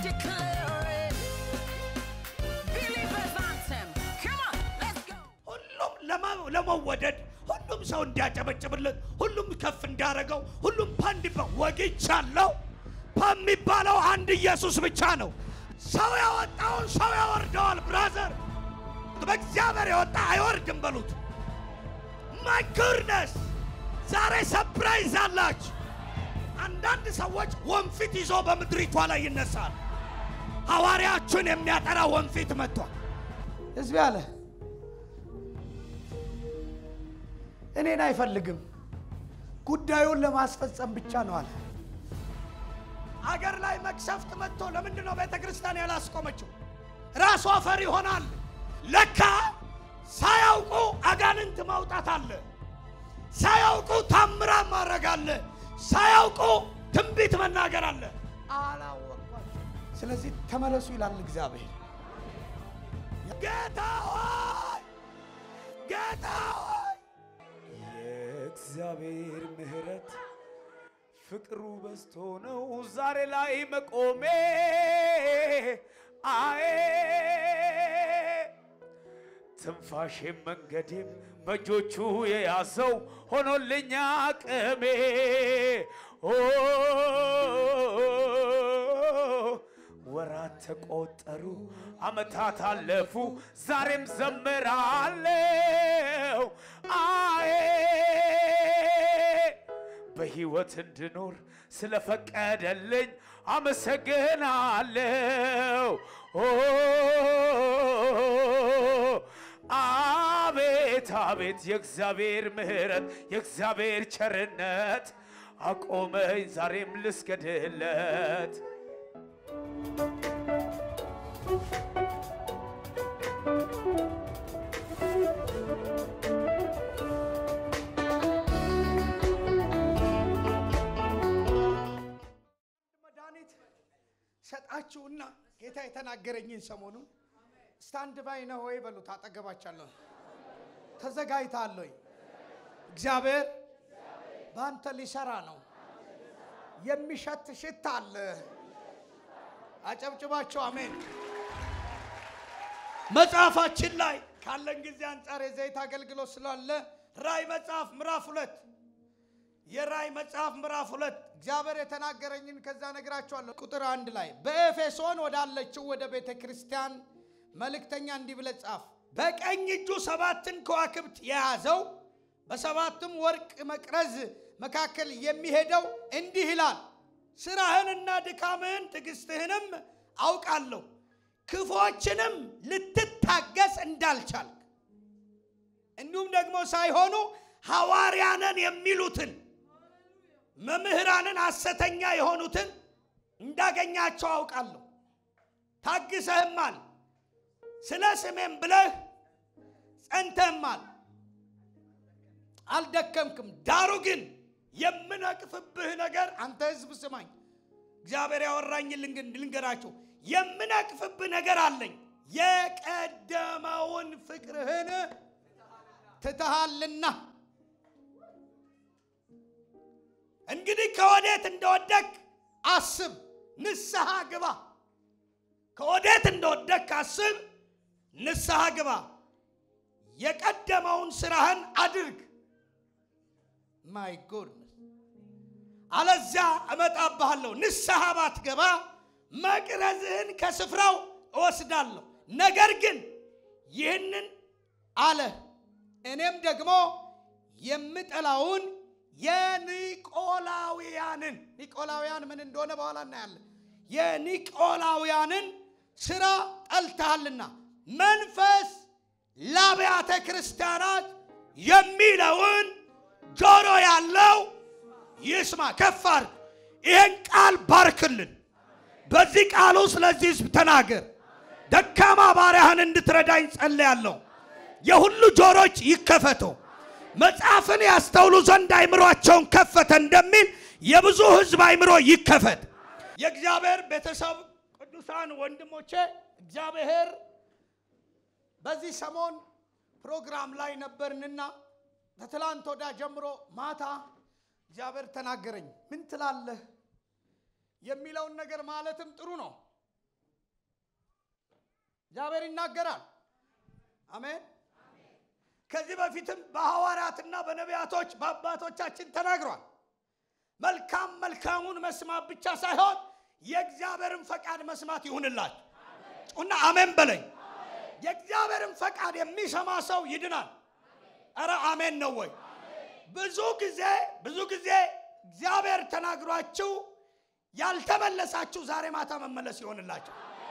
declare it. Believers anthem. Come on, let's go. ሁሉም ለማ- ለመወደድ ሁሉም ሰው እንዲያጨበጭብለት ሁሉም ከፍ እንዳረገው ሁሉም ፓንዲባ ወግቻለሁ በሚባለው አንድ ኢየሱስ ብቻ ነው። ሰው ያወጣውን ሰው ያወርደዋል። ብራዘር በእግዚአብሔር የወጣ አይወርድም በሉት። ማይ ጉድነስ ዛሬ ሰፕራይዝ አላችሁ። አንዳንድ ሰዎች ወንፊት ይዞ በምድሪቷ ላይ ይነሳል። ሐዋርያችሁን የሚያጠራ ወንፊት መጥቷል። ህዝብ አለ እኔን አይፈልግም፣ ጉዳዩን ለማስፈጸም ብቻ ነው አለ። አገር ላይ መቅሰፍት መጥቶ ለምንድን ነው ቤተ ክርስቲያን ያላስቆመችው? ራሷ ፈሪ ይሆናል። ለካ ሳያውቁ አጋንንት ማውጣት አለ፣ ሳያውቁ ታምራት ማድረግ አለ፣ ሳያውቁ ትንቢት መናገር አለ። አላወቅኳቸው። ስለዚህ ተመለሱ ይላል እግዚአብሔር። ጌታ ሆይ ጌታ ሆይ የእግዚአብሔር ምሕረት ፍቅሩ በዝቶ ነው ዛሬ ላይ መቆሜ። አዬ ትንፋሼም መንገዴም በእጆቹ የያዘው ሆኖልኛ አቅሜ። ኦ ወራት ተቆጠሩ፣ አመታት አለፉ፣ ዛሬም ዘምራለው። አዬ በሕይወት እንድኖር ስለፈቀደልኝ አመሰግናለው። ኦ አቤት አቤት የእግዚአብሔር ምሕረት የእግዚአብሔር ቸርነት አቆመኝ ዛሬም ልስገድለት። መድኃኒት ሰጣችሁና ጌታ የተናገረኝን ሰሞኑን ስታንድ ባይ ነው ወይ በሉት። አጠገባቻለሁ ተዘጋጅተሃል ወይ? እግዚአብሔር በአንተ ሊሰራ ነው። የሚሸት ሽታ አለ። አጨብጭባቸው አሜን። መጽሐፋችን ላይ ካለን ጊዜ አንጻር የዘይት አገልግሎት ስላለ ራእይ መጽሐፍ ምዕራፍ ሁለት የራእይ መጽሐፍ ምዕራፍ ሁለት እግዚአብሔር የተናገረኝን ከዛ ነግራችኋለሁ። ቁጥር አንድ ላይ በኤፌሶን ወዳለችው ወደ ቤተ ክርስቲያን መልእክተኛ እንዲህ ብለህ ጻፍ። በቀኝ እጁ ሰባትን ከዋክብት የያዘው በሰባትም ወርቅ መቅረዝ መካከል የሚሄደው እንዲህ ይላል፣ ስራህንና ድካምህን ትዕግስትህንም አውቃለሁ፣ ክፎችንም ልትታገስ እንዳልቻልክ እንዲሁም ደግሞ ሳይሆኑ ሐዋርያንን የሚሉትን መምህራንን ሐሰተኛ የሆኑትን እንዳገኛቸው አውቃለሁ። ታግሰህማል፣ ስለ ስሜም ብለህ ጸንተህማል፣ አልደከምክም። ዳሩ ግን የምነቅፍብህ ነገር አንተ ሕዝብ ስማኝ፣ እግዚአብሔር ያወራኝ ልንገራችሁ። የምነቅፍብህ ነገር አለኝ፣ የቀደመውን ፍቅርህን ትተሃልና እንግዲህ ከወዴት እንደወደቅ አስብ፣ ንስሐ ግባ። ከወዴት እንደወደቅ አስብ፣ ንስሐ ግባ። የቀደመውን ስራህን አድርግ። ማይ ጎድነስ አለዚያ እመጣብሃለሁ። ንስሐ ባትገባ መቅረዝህን ከስፍራው እወስዳለሁ። ነገር ግን ይህንን አለ እኔም ደግሞ የምጠላውን የኒቆላውያንን ኒቆላውያን ምን እንደሆነ በኋላ እናያለን። የኒቆላውያንን ስራ ጠልተሃልና መንፈስ ለአብያተ ክርስቲያናት የሚለውን ጆሮ ያለው ይስማ። ከፍ አድርግ። ይህን ቃል ባርክልን። በዚህ ቃል ውስጥ ለዚህ ህዝብ ተናገር። ደካማ ባሪያህን እንድትረዳኝ ጸልያለሁ። የሁሉ ጆሮች ይከፈቱ፣ መጽሐፍን ያስተውሉ ዘንድ አይምሯቸውን ከፈተ እንደሚል የብዙ ህዝብ አይምሮ ይከፈት። የእግዚአብሔር ቤተሰብ ቅዱሳን ወንድሞቼ እግዚአብሔር በዚህ ሰሞን ፕሮግራም ላይ ነበርንና ከትላንት ወዳ ጀምሮ ማታ እግዚአብሔር ተናገረኝ። ምን ትላለህ የሚለውን ነገር ማለትም ጥሩ ነው። እግዚአብሔር ይናገራል። አሜን። ከዚህ በፊትም በሐዋርያትና በነቢያቶች በአባቶቻችን ተናግሯል። መልካም መልካሙን መስማት ብቻ ሳይሆን የእግዚአብሔርን ፈቃድ መስማት ይሁንላችሁ እና አሜን በለኝ። የእግዚአብሔርን ፈቃድ የሚሰማ ሰው ይድናል። ኧረ አሜን ነው ወይ? ብዙ ጊዜ ብዙ ጊዜ እግዚአብሔር ተናግሯችሁ ያልተመለሳችሁ ዛሬ ማታ መመለስ ይሆንላችሁ።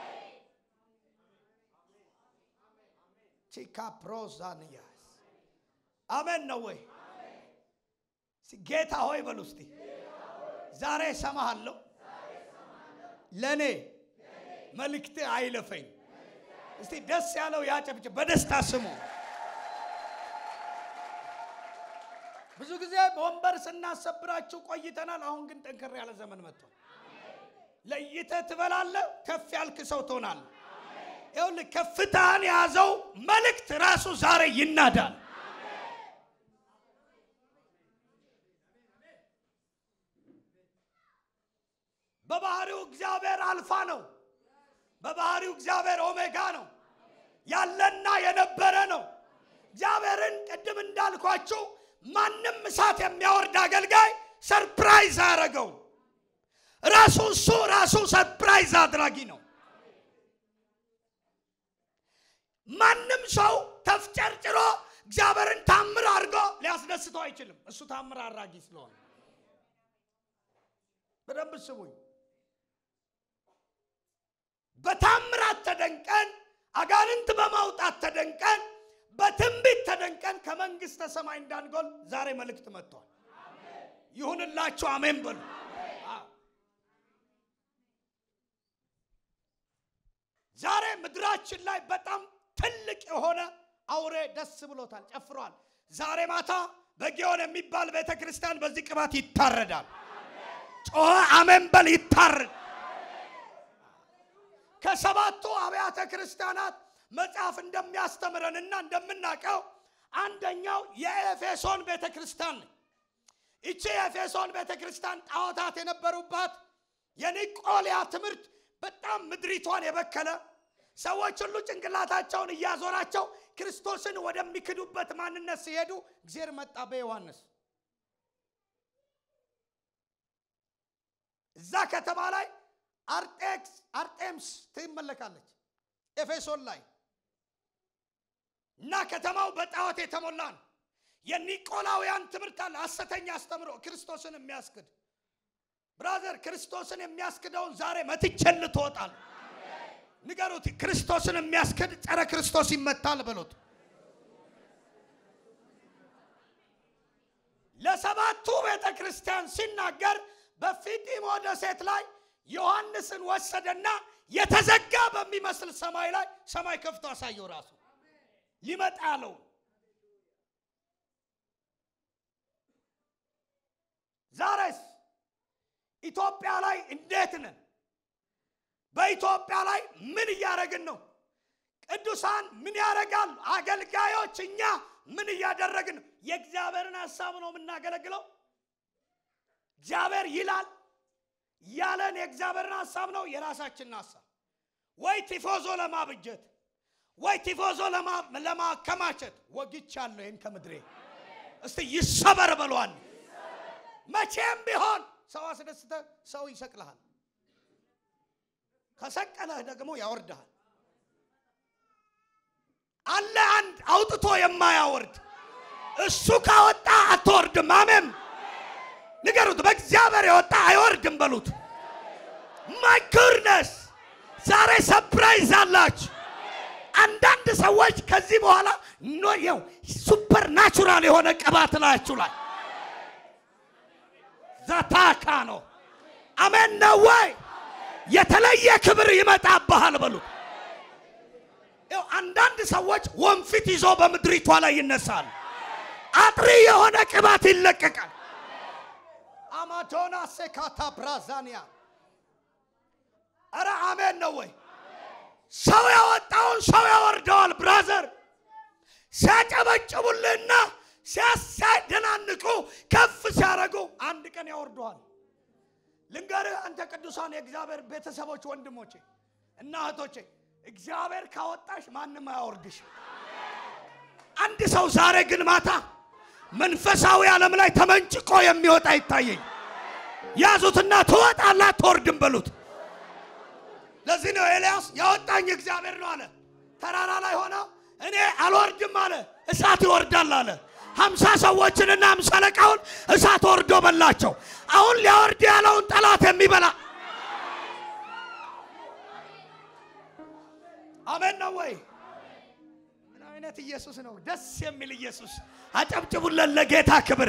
ቺካ ፕሮዛንያስ አሜን ነው ወይ? እስቲ ጌታ ሆይ በሉ እስቲ ዛሬ እሰማሃለሁ፣ ለእኔ መልእክት አይለፈኝ። እስቲ ደስ ያለው ያጨብጭብ፣ በደስታ ስሙ። ብዙ ጊዜ በወንበር ስናሰብራችሁ ቆይተናል። አሁን ግን ጠንከር ያለ ዘመን መጥቷል። ለይተህ ትበላለህ፣ ከፍ ያልክ ሰው ትሆናለህ። ይኸውልህ ከፍታህን የያዘው መልእክት ራሱ ዛሬ ይናዳል። በባህሪው እግዚአብሔር አልፋ ነው። በባህሪው እግዚአብሔር ኦሜጋ ነው። ያለና የነበረ ነው። እግዚአብሔርን ቅድም እንዳልኳችሁ ማንም እሳት የሚያወርድ አገልጋይ ሰርፕራይዝ አያደረገው። ራሱ እሱ ራሱ ሰርፕራይዝ አድራጊ ነው። ማንም ሰው ተፍጨርጭሮ እግዚአብሔርን ታምር አድርጎ ሊያስደስተው አይችልም። እሱ ታምር አድራጊ ስለሆነ በደንብ ስሙኝ። በታምራት ተደንቀን አጋንንት በማውጣት ተደንቀን በትንቢት ተደንቀን ከመንግስተ ሰማይ እንዳንጎል ዛሬ መልእክት መጥቷል። ይሁንላችሁ፣ አሜን በሉ። አዎ። ዛሬ ምድራችን ላይ በጣም ትልቅ የሆነ አውሬ ደስ ብሎታል፣ ጨፍሯል። ዛሬ ማታ በጊዮን የሚባል ቤተ ክርስቲያን በዚህ ቅባት ይታረዳል። ጮኸ አሜን በል። ይታረድ። ከሰባቱ አብያተ ክርስቲያናት መጽሐፍ እንደሚያስተምረንና እንደምናውቀው አንደኛው የኤፌሶን ቤተ ክርስቲያን ነው። ይቺ የኤፌሶን ቤተ ክርስቲያን ጣዖታት የነበሩባት የኒቆሊያ ትምህርት በጣም ምድሪቷን የበከለ ሰዎች ሁሉ ጭንቅላታቸውን እያዞራቸው ክርስቶስን ወደሚክዱበት ማንነት ሲሄዱ እግዚአብሔር መጣ በዮሐንስ እዛ ከተማ ላይ አርጤክስ አርጤምስ ትመለካለች ኤፌሶን ላይ እና ከተማው በጣዖት የተሞላ ነው። የኒቆላውያን ትምህርት አለ፣ ሐሰተኛ አስተምሮ ክርስቶስን የሚያስክድ ብራዘር፣ ክርስቶስን የሚያስክደውን ዛሬ መትቼል ትወጣል። ንገሩት፣ ክርስቶስን የሚያስክድ ጸረ ክርስቶስ ይመታል በሉት። ለሰባቱ ቤተ ክርስቲያን ሲናገር በፊጢሞ ደሴት ላይ ዮሐንስን ወሰደና የተዘጋ በሚመስል ሰማይ ላይ ሰማይ ከፍቶ አሳየው። ራሱ ሊመጣ ያለው ዛሬስ ኢትዮጵያ ላይ እንዴት ነን? በኢትዮጵያ ላይ ምን እያደረግን ነው? ቅዱሳን ምን ያደርጋሉ? አገልጋዮች እኛ ምን እያደረግን ነው? የእግዚአብሔርን ሀሳብ ነው የምናገለግለው። እግዚአብሔር ይላል ያለን የእግዚአብሔርን ሀሳብ ነው የራሳችንን ሀሳብ ወይ ቲፎዞ ለማብጀት ወይ ቲፎዞ ለማከማቸት ወግቻለሁ። ይህን ከምድሬ እስቲ ይሰበር በሏል። መቼም ቢሆን ሰው አስደስተ ሰው ይሰቅልሃል፣ ከሰቀለህ ደግሞ ያወርድሃል። አለ አንድ አውጥቶ የማያወርድ እሱ ካወጣ አትወርድም። አሜን ንገሩት። በእግዚአብሔር የወጣ አይወርድም በሉት። ማይ ጉድነስ ዛሬ ሰፕራይዝ አላችሁ። አንዳንድ ሰዎች ከዚህ በኋላ ኖየው ሱፐር ናቹራል የሆነ ቅባት ላያችሁ ላይ ዛታካ ነው። አሜን ነው ወይ? የተለየ ክብር ይመጣብሃል በሉት። ይኸው አንዳንድ ሰዎች ወንፊት ይዞ በምድሪቷ ላይ ይነሳል። አጥሪ የሆነ ቅባት ይለቀቃል። አማዶና ሴካታ ብራዛኒያ አረ አሜን ነው ወይ? ሰው ያወጣውን ሰው ያወርደዋል። ብራዘር ሲያጨበጭቡልህና ሲያሳደናንቁ ከፍ ሲያደርጉ አንድ ቀን ያወርደዋል። ልንገርህ አንተ ቅዱሳን የእግዚአብሔር ቤተሰቦች ወንድሞቼ እና እህቶቼ እግዚአብሔር ካወጣሽ ማንም አያወርድሽ። አንድ ሰው ዛሬ ግን ማታ መንፈሳዊ ዓለም ላይ ተመንጭቆ የሚወጣ ይታየኝ። ያዙትና ትወጣለህ አትወርድም በሉት። ለዚህ ነው ኤልያስ ያወጣኝ እግዚአብሔር ነው አለ። ተራራ ላይ ሆነ እኔ አልወርድም አለ። እሳት ይወርዳል አለ። ሀምሳ ሰዎችንና ሀምሳ አለቃውን እሳት ወርዶ በላቸው። አሁን ሊያወርድ ያለውን ጠላት የሚበላ አሜን ነው ወይ? ምን አይነት ኢየሱስ ነው? ደስ የሚል ኢየሱስ። አጨብጭቡለን ለጌታ ክብር።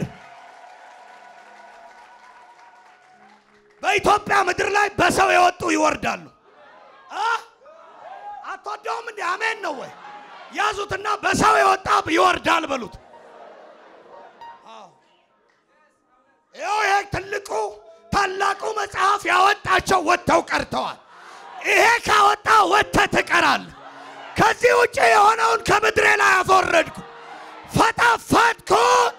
በኢትዮጵያ ምድር ላይ በሰው የወጡ ይወርዳሉ። አ? አትወደውም እንዴ? አሜን ነው ወይ? ያዙትና በሰው የወጣ ይወርዳል በሉት። አዎ። ይኸው ይሄ ትልቁ ታላቁ መጽሐፍ ያወጣቸው ወጥተው ቀርተዋል። ይሄ ካወጣ ወጥተህ ትቀራለህ። ከዚህ ውጭ የሆነውን ከምድሬ ላይ አስወረድኩ፣ ፈጠፈጥኩ።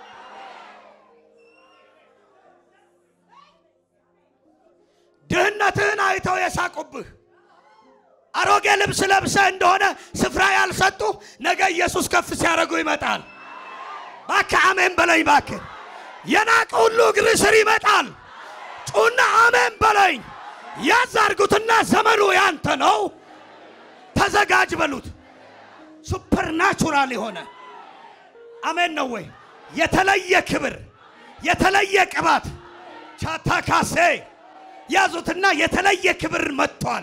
ድህነትህን አይተው የሳቁብህ አሮጌ ልብስ ለብሰህ እንደሆነ ስፍራ ያልሰጡ ነገ ኢየሱስ ከፍ ሲያደርጉ ይመጣል። እባክህ አሜን በለኝ። እባክህ የናቀ ሁሉ እግር ስር ይመጣል። ጩና አሜን በለኝ። ያዝ አድርጉትና ዘመኑ ያንተ ነው፣ ተዘጋጅ በሉት። ሱፐርናቹራል የሆነ አሜን ነው ወይ? የተለየ ክብር፣ የተለየ ቅባት ቻታካሴ ያዙትና የተለየ ክብር መጥቷል።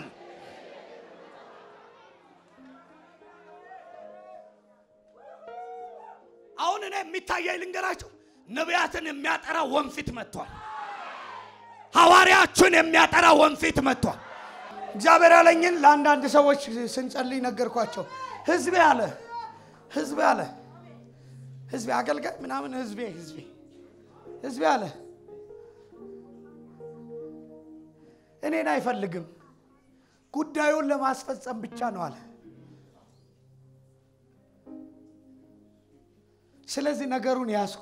አሁን እኔ የሚታየኝ ልንገራችሁ፣ ነቢያትን የሚያጠራ ወንፊት መጥቷል። ሐዋርያችን የሚያጠራ ወንፊት መጥቷል። እግዚአብሔር ያለኝን ለአንዳንድ ሰዎች ስንጸልይ ነገርኳቸው። ህዝቤ አለ ህዝቤ አለ ህዝቤ አገልጋይ ምናምን ህዝቤ ህዝቤ ህዝቤ አለ እኔን አይፈልግም ጉዳዩን ለማስፈጸም ብቻ ነው አለ። ስለዚህ ነገሩን ያዝኩ።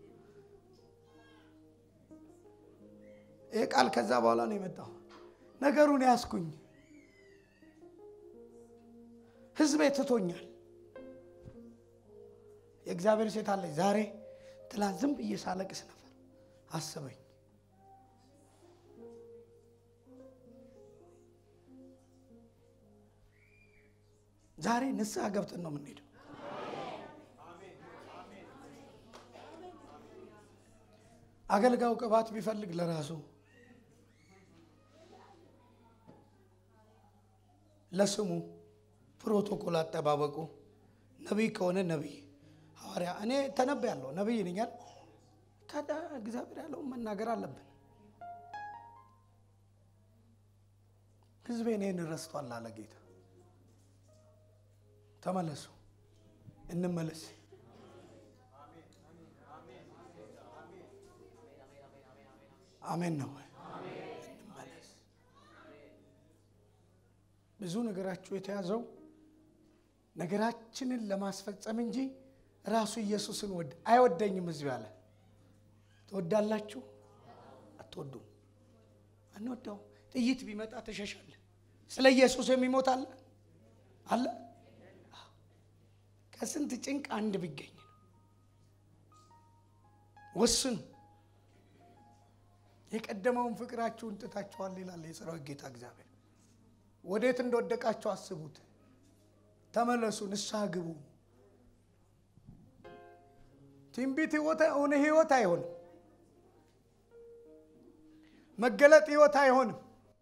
ይህ ቃል ከዛ በኋላ ነው የመጣው። ነገሩን ያዝኩኝ። ህዝቤ ትቶኛል። የእግዚአብሔር ሴት አለች። ዛሬ ትላንት ዝም ብዬ ሳለቅስ ነበር። አስበኝ። ዛሬ ንስሐ ገብተን ነው የምንሄደው። አገልጋዩ ቅባት ቢፈልግ ለራሱ ለስሙ ፕሮቶኮል አጠባበቁ ነቢይ ከሆነ ነቢይ ሐዋርያ እኔ ተነብያለሁ ነቢይ ነኛል ከዳ እግዚአብሔር ያለውን መናገር አለብን ህዝቤ እኔን ረስቷል አለ ጌታ ተመለሱ እንመለስ አሜን ነው እንመለስ ብዙ ነገራችሁ የተያዘው ነገራችንን ለማስፈጸም እንጂ ራሱ ኢየሱስን ወድ አይወደኝም ህዝብ ያለ ትወዳላችሁ አትወዱም አንወዳው ጥይት ቢመጣ ተሸሻለ ስለ ኢየሱስ የሚሞት አለ አለ ከስንት ጭንቅ አንድ ቢገኝ ነው ወስኑ የቀደመውን ፍቅራችሁን ጥታችኋል ይላል የሰራዊት ጌታ እግዚአብሔር ወዴት እንደወደቃችሁ አስቡት ተመለሱ ንስሐ ግቡ ትንቢት ህይወት እውነ ህይወት አይሆንም መገለጥ ህይወት አይሆንም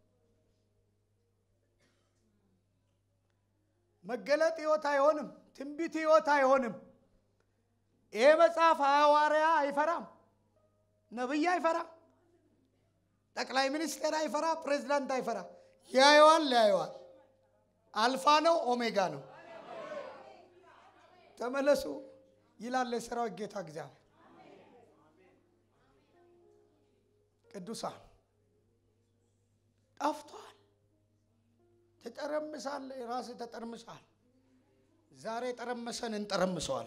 መገለጥ ህይወት አይሆንም ትንቢት ህይወት አይሆንም ይሄ መጽሐፍ ሐዋርያ አይፈራም ነብይ አይፈራም ጠቅላይ ሚኒስቴር አይፈራ ፕሬዚዳንት አይፈራ ያየዋል ያየዋል አልፋ ነው ኦሜጋ ነው ተመለሱ ይላል የሰራዊት ጌታ እግዚአብሔር ቅዱሳን ጠፍቷል ትጠረምሳል ራስ ተጠርምሳል ዛሬ ጠረመሰን እንጠረምሰዋል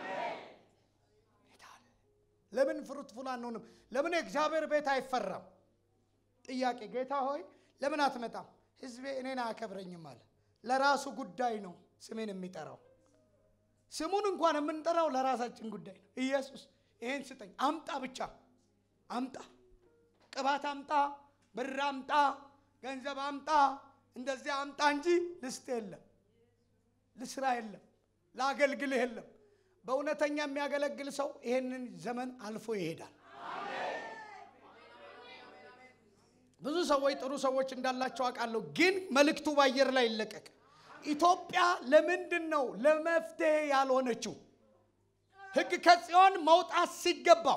ለምን ፍሩትፉል አንሆንም ለምን የእግዚአብሔር ቤት አይፈራም ጥያቄ ጌታ ሆይ ለምን አትመጣም ህዝቤ እኔን አያከብረኝም አለ ለራሱ ጉዳይ ነው ስሜን የሚጠራው። ስሙን እንኳን የምንጠራው ለራሳችን ጉዳይ ነው። ኢየሱስ ይሄን ስጠኝ አምጣ፣ ብቻ አምጣ፣ ቅባት አምጣ፣ ብር አምጣ፣ ገንዘብ አምጣ፣ እንደዚያ አምጣ እንጂ ልስጥ የለም፣ ልስራ የለም፣ ላገልግልህ የለም። በእውነተኛ የሚያገለግል ሰው ይሄንን ዘመን አልፎ ይሄዳል። ብዙ ሰዎች ጥሩ ሰዎች እንዳላቸው አውቃለሁ፣ ግን መልእክቱ በአየር ላይ ይለቀቅ። ኢትዮጵያ ለምንድን ነው ለመፍትሄ ያልሆነችው? ሕግ ከጽዮን መውጣት ሲገባው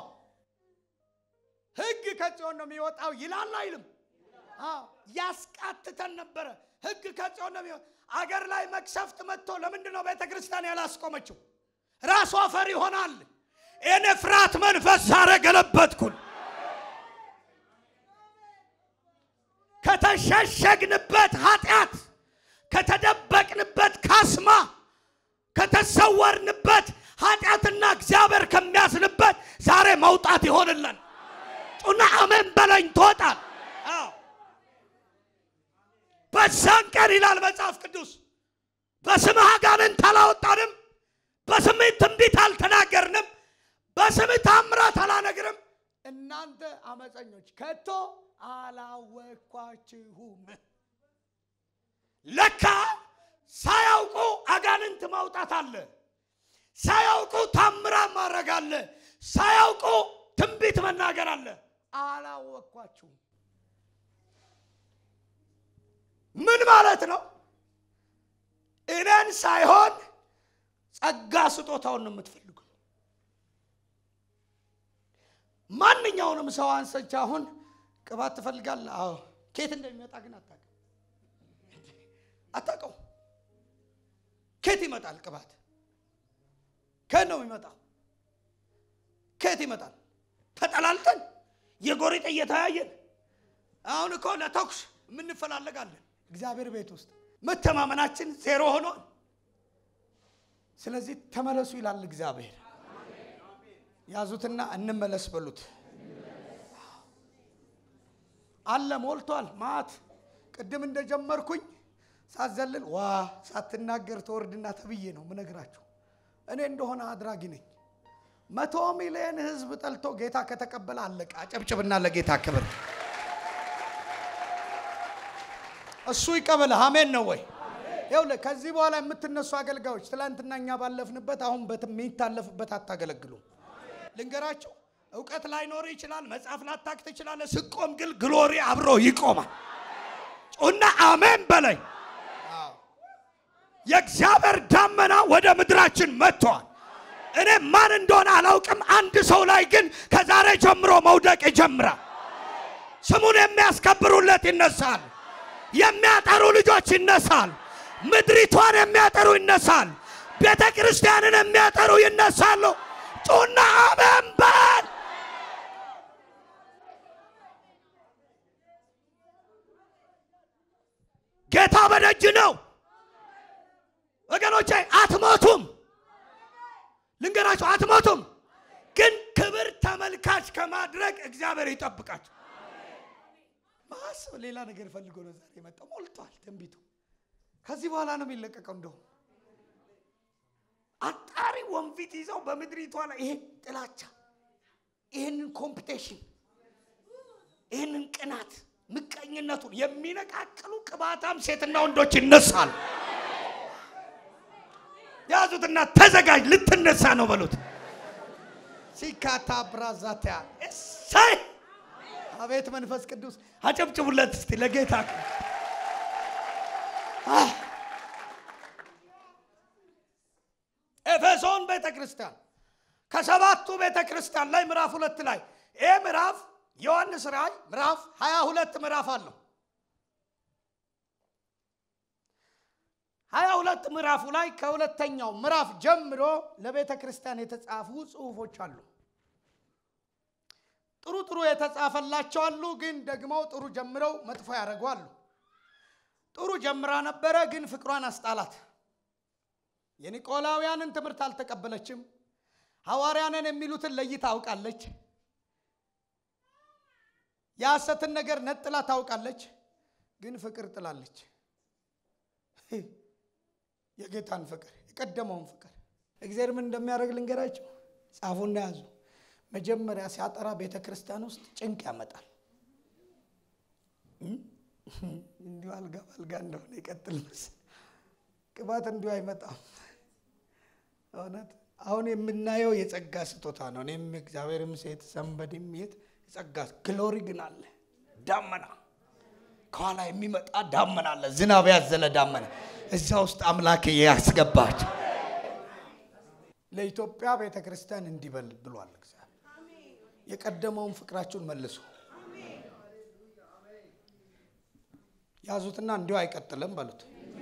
ሕግ ከጽዮን ነው የሚወጣው ይላል አይልም? አዎ፣ ያስቃትተን ነበረ። ሕግ ከጽዮን ነው የሚወጣው። አገር ላይ መቅሰፍት መጥቶ ለምንድን ነው ቤተ ክርስቲያን ያላስቆመችው? ራሷ ፈር ይሆናል። እኔ ፍርሃት መንፈስ ዛሬ ገለበጥኩን። ከተሸሸግንበት ኃጢአት ከተደበቅንበት ካስማ ከተሰወርንበት ኃጢአትና እግዚአብሔር ከሚያስንበት ዛሬ መውጣት ይሆንልን። ጩና አሜን በለኝ ትወጣል። አዎ በዛን ቀን ይላል መጽሐፍ ቅዱስ በስምህ አጋንንት አላወጣንም፣ በስምህ ትንቢት አልተናገርንም፣ በስምህ ታምራት አላነግርም። እናንተ አመፀኞች ከቶ አላወቅኳችሁም። ለካ ሳያውቁ አጋንንት ማውጣት አለ። ሳያውቁ ታምራት ማድረግ አለ። ሳያውቁ ትንቢት መናገር አለ። አላወቅኳችሁም። ምን ማለት ነው? እኔን ሳይሆን ጸጋ ስጦታውን ነው የምትፈልጉ። ማንኛውንም ሰው አንሰች አሁን ቅባት ትፈልጋለህ? አዎ። ኬት እንደሚመጣ ግን አታውቅም አታውቀው። ኬት ይመጣል ቅባት? ከየት ነው የሚመጣው? ከየት ይመጣል? ተጠላልተን የጎሪጥ እየተያየን አሁን እኮ ለተኩስ የምንፈላለጋለን። እግዚአብሔር ቤት ውስጥ መተማመናችን ዜሮ ሆኗል። ስለዚህ ተመለሱ ይላል እግዚአብሔር። ያዙትና እንመለስ በሉት። አለ ሞልቷል። ማት ቅድም እንደጀመርኩኝ ሳዘልል ዋ ሳትናገር ተወርድና ተብዬ ነው ምነግራችሁ። እኔ እንደሆነ አድራጊ ነኝ። መቶ ሚሊዮን ህዝብ ጠልቶ ጌታ ከተቀበለ አለቀ። አጨብጭብና ለጌታ ክብር። እሱ ይቀበልህ። አሜን ነው ወይ? ይኸውልህ ከዚህ በኋላ የምትነሱ አገልጋዮች ትላንትና እኛ ባለፍንበት አሁን የሚታለፍበት አታገለግሉ። ልንገራችሁ፣ እውቀት ላይኖር ይችላል፣ መጽሐፍ ላታክ ትችላለህ። ስቆም ግን ግሎሪ አብሮ ይቆማል። ጩና አሜን በለኝ። የእግዚአብሔር ዳመና ወደ ምድራችን መጥቷል። እኔ ማን እንደሆነ አላውቅም። አንድ ሰው ላይ ግን ከዛሬ ጀምሮ መውደቅ ይጀምራል። ስሙን የሚያስከብሩለት ይነሳል። የሚያጠሩ ልጆች ይነሳል። ምድሪቷን የሚያጠሩ ይነሳል። ቤተ ክርስቲያንን የሚያጠሩ ይነሳሉ። ጩና አሜን በል። ጌታ በደጅ ነው ወገኖቼ፣ አትሞቱም። ልንገራችሁ፣ አትሞቱም። ግን ክብር ተመልካች ከማድረግ እግዚአብሔር ይጠብቃችሁ። ማሰብ ሌላ ነገር ፈልጎ ነው ዛሬ የመጣው። ሞልቷል ትንቢቱ። ከዚህ በኋላ ነው የሚለቀቀው። እንደው አጣሪ ወንፊት ይዘው በምድሪቷ ላይ ይሄን ጥላቻ፣ ይህንን ኮምፒቴሽን፣ ይህንን ቅናት፣ ምቀኝነቱን የሚነቃቅሉ ቅባታም ሴትና ወንዶች ይነሳል። ያዙትና ተዘጋጅ፣ ልትነሳ ነው በሉት። ሲካታ ብራዛቲያ እሰይ! አቤት መንፈስ ቅዱስ አጨብጭቡለት እስቲ ለጌታ ኤፌሶን ቤተ ክርስቲያን ከሰባቱ ቤተ ክርስቲያን ላይ ምዕራፍ ሁለት ላይ ይህ ምዕራፍ ዮሐንስ ራእይ ምዕራፍ ሀያ ሁለት ምዕራፍ አለው። ሀያ ሁለት ምዕራፉ ላይ ከሁለተኛው ምዕራፍ ጀምሮ ለቤተ ክርስቲያን የተጻፉ ጽሑፎች አሉ። ጥሩ ጥሩ የተጻፈላቸው አሉ፣ ግን ደግሞ ጥሩ ጀምረው መጥፎ ያደረጉ አሉ። ጥሩ ጀምራ ነበረ፣ ግን ፍቅሯን አስጣላት። የኒቆላውያንን ትምህርት አልተቀበለችም። ሐዋርያንን የሚሉትን ለይታ አውቃለች። የሐሰትን ነገር ነጥላ ታውቃለች፣ ግን ፍቅር ጥላለች። የጌታን ፍቅር የቀደመውን ፍቅር እግዚአብሔር ምን እንደሚያደርግ ልንገራቸው። ጻፉና ያዙ። መጀመሪያ ሲያጠራ ቤተ ክርስቲያን ውስጥ ጭንቅ ያመጣል። እንዲሁ አልጋ በአልጋ እንደሆነ ይቀጥል መሰል ቅባት እንዲሁ አይመጣም። እውነት አሁን የምናየው የጸጋ ስጦታ ነው። እኔም እግዚአብሔርም ሴት ሰንበድም የት የጸጋ ግሎሪ ግን አለ። ዳመና ከኋላ የሚመጣ ዳመና አለ። ዝናብ ያዘለ ዳመና እዛ ውስጥ አምላክ ያስገባቸው ለኢትዮጵያ ቤተ ክርስቲያን እንዲበል ብሏል እግዚአብሔር። የቀደመውን ፍቅራችሁን መልሱ። ያዙትና እንዲሁ አይቀጥልም በሉት።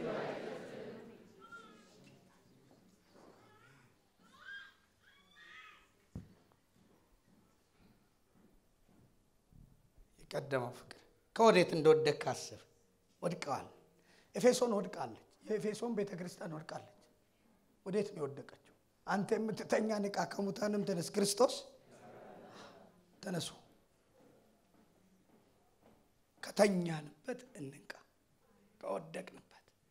የቀደመው ፍቅር ከወዴት እንደወደቅ አስብ። ወድቀዋል። ኤፌሶን ወድቃለች። የኤፌሶን ቤተ ክርስቲያን ወድቃለች። ወዴት ነው የወደቀችው? አንተ የምትተኛ ንቃ፣ ከሙታንም ተነስ፣ ክርስቶስ ተነሱ። ከተኛንበት እንንቃ፣ ከወደቅንበት።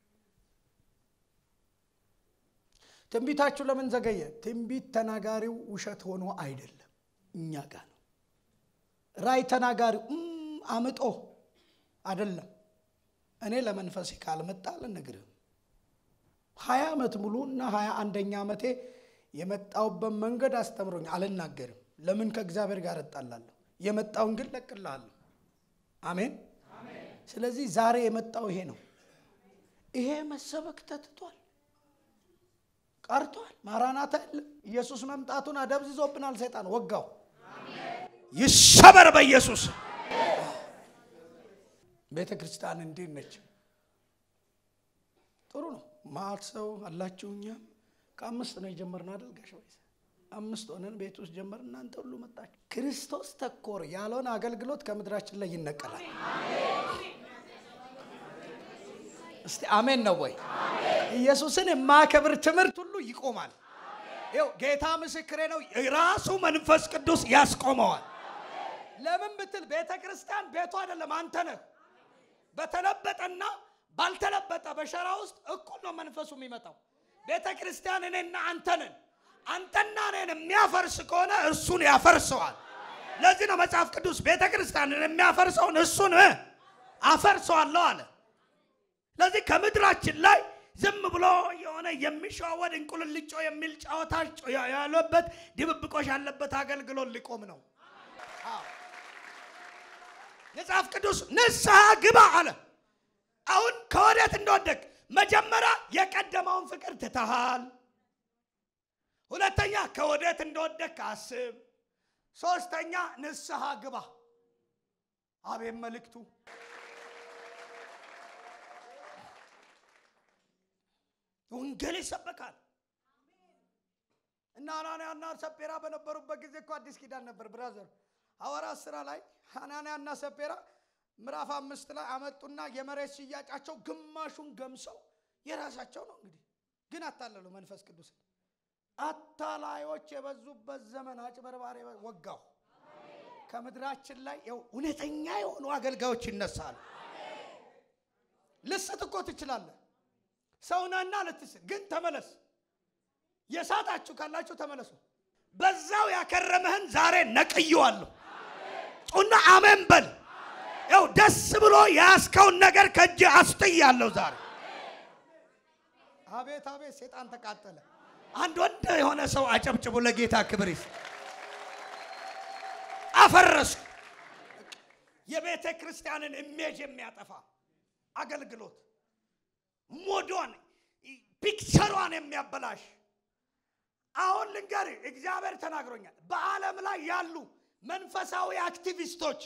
ትንቢታችሁ ለምን ዘገየ? ትንቢት ተናጋሪው ውሸት ሆኖ አይደለም፣ እኛ ጋር ነው። ራይ ተናጋሪው እም አምጦ አይደለም። እኔ ለመንፈሴ ካልመጣ አልነግርህም። ሀያ ዓመት ሙሉ እና ሀያ አንደኛ ዓመቴ የመጣውበት መንገድ አስተምሮኝ አልናገርም። ለምን ከእግዚአብሔር ጋር እጣላለሁ? የመጣውን ግን ለቅልሃለሁ። አሜን። ስለዚህ ዛሬ የመጣው ይሄ ነው። ይሄ መሰበክ ተትቷል፣ ቀርቷል። ማራናታ የለም። ኢየሱስ መምጣቱን አደብዝዞብናል። ሰይጣን ወጋው። ይሰበር በኢየሱስ ቤተ ክርስቲያን እንዲህ ነች። ጥሩ ነው። ማት ሰው አላችሁ። እኛም ከአምስት ነው የጀመርነው አይደል ጋሽ ወይስ አምስት ሆነን ቤት ውስጥ ጀመር። እናንተ ሁሉ መጣችሁ። ክርስቶስ ተኮር ያለውን አገልግሎት ከምድራችን ላይ ይነቀላል። እስቲ አሜን ነው ወይ? ኢየሱስን የማከብር ትምህርት ሁሉ ይቆማል። ይኸው ጌታ ምስክሬ ነው። ራሱ መንፈስ ቅዱስ ያስቆመዋል። ለምን ብትል ቤተ ክርስቲያን ቤቱ አይደለም፣ አንተ ነህ። በተለበጠና ባልተለበጠ በሸራ ውስጥ እኩል ነው መንፈሱ የሚመጣው። ቤተ ክርስቲያን እኔና አንተ ነን። አንተና እኔን የሚያፈርስ ከሆነ እርሱን ያፈርሰዋል። ለዚህ ነው መጽሐፍ ቅዱስ ቤተ ክርስቲያንን የሚያፈርሰውን እሱን እ አፈርሰዋለሁ አለ። ስለዚህ ከምድራችን ላይ ዝም ብሎ የሆነ የሚሸዋወድ እንቁልልጮ የሚል ጨዋታ ያለበት ድብብቆሽ ያለበት አገልግሎት ሊቆም ነው። መጽሐፍ ቅዱስ ንስሐ ግባ አለ። አሁን ከወዴት እንደወደቅ መጀመሪያ የቀደመውን ፍቅር ትተሃል። ሁለተኛ ከወዴት እንደወደቅ አስብ። ሶስተኛ ንስሐ ግባ። አቤት መልእክቱ! ወንጌል ይሰበካል እና አናንያና ሰጴራ በነበሩበት ጊዜ እኮ አዲስ ኪዳን ነበር ብራዘር ሐዋርያት ሥራ ላይ ሐናንያና ሰጴራ ምዕራፍ አምስት ላይ አመጡና የመሬት ሽያጫቸው ግማሹን ገምሰው የራሳቸው ነው። እንግዲህ ግን አታለሉ መንፈስ ቅዱስን አታላዮች የበዙበት ዘመን አጭበርባሪ ወጋው። ከምድራችን ላይ ይኸው እውነተኛ የሆኑ አገልጋዮች ይነሳሉ። ልስት እኮ ትችላለህ፣ ሰውነና ልትስት ግን ተመለስ። የሳታችሁ ካላችሁ ተመለሱ። በዛው ያከረመህን ዛሬ ነቅየዋለሁ። ጩና አሜን በል። ያው ደስ ብሎ የያዝከውን ነገር ከእጅ አስጥያለሁ ዛሬ። አቤት አቤት፣ ሴጣን ተቃጠለ። አንድ ወንድ የሆነ ሰው አጨብጭቡ ለጌታ ክብር ይስጥ። አፈረሱ። የቤተ ክርስቲያንን ኢሜጅ የሚያጠፋ አገልግሎት ሞዷን ፒክቸሯን የሚያበላሽ አሁን ልንገር፣ እግዚአብሔር ተናግሮኛል። በዓለም ላይ ያሉ መንፈሳዊ አክቲቪስቶች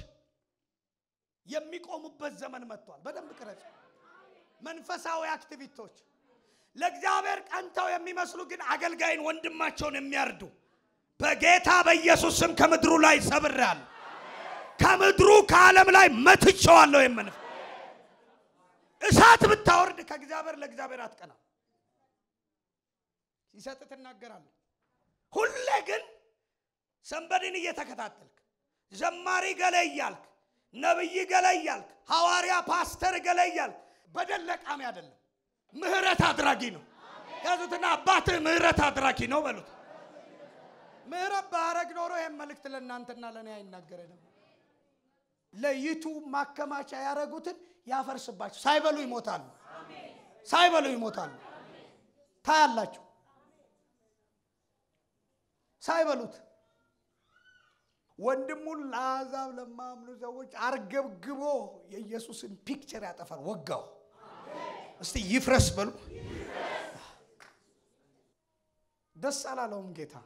የሚቆሙበት ዘመን መጥቷል። በደንብ ቅረጽ። መንፈሳዊ አክቲቪስቶች ለእግዚአብሔር ቀንተው የሚመስሉ ግን አገልጋይን ወንድማቸውን የሚያርዱ በጌታ በኢየሱስ ስም ከምድሩ ላይ ሰብሬአለሁ። ከምድሩ ከዓለም ላይ መትቼዋለሁ። የምንፍ እሳት ብታወርድ ከእግዚአብሔር ለእግዚአብሔር አትቀና ሲሰጥ ትናገራለህ። ሁሌ ግን ሰንበድን እየተከታተልክ ዘማሪ ገለ እያልክ ነብይ ገለ እያልክ ሐዋርያ ፓስተር ገለ እያልክ በደል ለቃሚ አይደለም። ምህረት አድራጊ ነው። ያዙትና አባትህ ምህረት አድራጊ ነው በሉት። ምህረት ባረግ ኖሮ ይህን መልእክት ለእናንተና ለእኔ አይናገረንም። ለዩቱብ ማከማቻ ያደረጉትን ያፈርስባቸው። ሳይበሉ ይሞታሉ። ሳይበሉ ይሞታሉ። ታያላችሁ። ሳይበሉት ወንድሙን ለአሕዛብ ለማምኑ ሰዎች አርገብግቦ የኢየሱስን ፒክቸር ያጠፋል። ወጋው። እስቲ ይፍረስ በሉ። ደስ አላለውም ጌታ።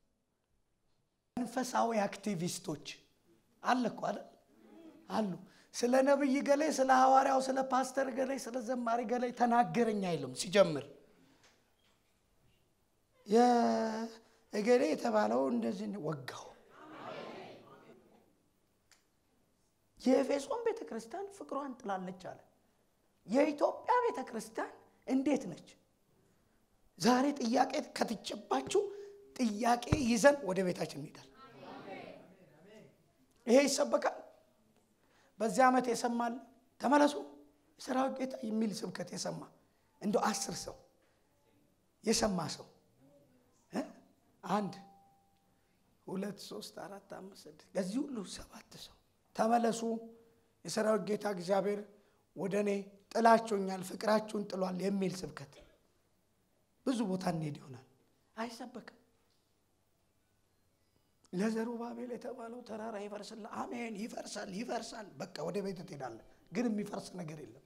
መንፈሳዊ አክቲቪስቶች አለ እኮ አይደል አሉ። ስለ ነብይ ገሌ፣ ስለ ሐዋርያው፣ ስለ ፓስተር ገሌ፣ ስለ ዘማሪ ገሌ ተናገረኝ አይልም ሲጀምር የእገሌ የተባለው እንደዚህ ወጋው። የኤፌሶን ቤተ ክርስቲያን ፍቅሯን ጥላለች አለ። የኢትዮጵያ ቤተ ክርስቲያን እንዴት ነች? ዛሬ ጥያቄ ከትጨባችሁ ጥያቄ ይዘን ወደ ቤታችን እንሄዳል። ይሄ ይሰበካል። በዚህ ዓመት የሰማል ተመለሱ የሰራዊት ጌታ የሚል ስብከት የሰማ እንደው አስር ሰው የሰማ ሰው እ? አንድ ሁለት ሶስት አራት አምስት ስድስት ከዚህ ሁሉ ሰባት ሰው ተመለሱ የሰራዊት ጌታ እግዚአብሔር ወደ እኔ ጥላችሁኛል ፍቅራችሁን ጥሏል የሚል ስብከት ብዙ ቦታ እንሄድ ይሆናል አይሰበክም ለዘሩባቤል የተባለው ተራራ ይፈርስል አሜን ይፈርሳል ይፈርሳል በቃ ወደ ቤት ትሄዳለህ ግን የሚፈርስ ነገር የለም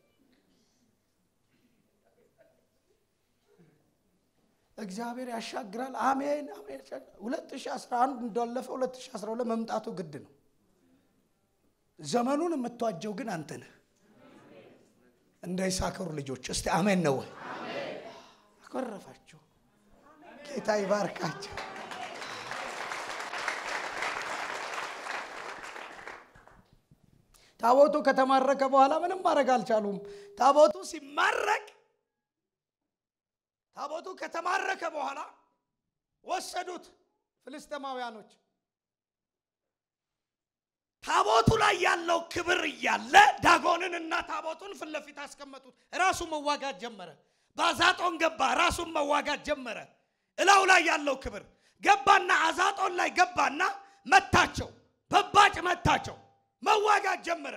እግዚአብሔር ያሻግራል አሜን አሜን 2011 እንዳለፈ 2012 መምጣቱ ግድ ነው ዘመኑን የምትዋጀው ግን አንተ ነህ እንደ ይሳከሩ ልጆች እስቲ አሜን ነው ወይ አኮረፋችሁ ጌታ ይባርካቸው ታቦቱ ከተማረከ በኋላ ምንም ማድረግ አልቻሉም ታቦቱ ሲማረክ ታቦቱ ከተማረከ በኋላ ወሰዱት ፍልስጤማውያኖች ታቦቱ ላይ ያለው ክብር እያለ ዳጎንን እና ታቦቱን ፊት ለፊት አስቀመጡት ራሱ መዋጋት ጀመረ በአዛጦን ገባ ራሱን መዋጋት ጀመረ እላው ላይ ያለው ክብር ገባና አዛጦን ላይ ገባና መታቸው በባጭ መታቸው መዋጋት ጀመረ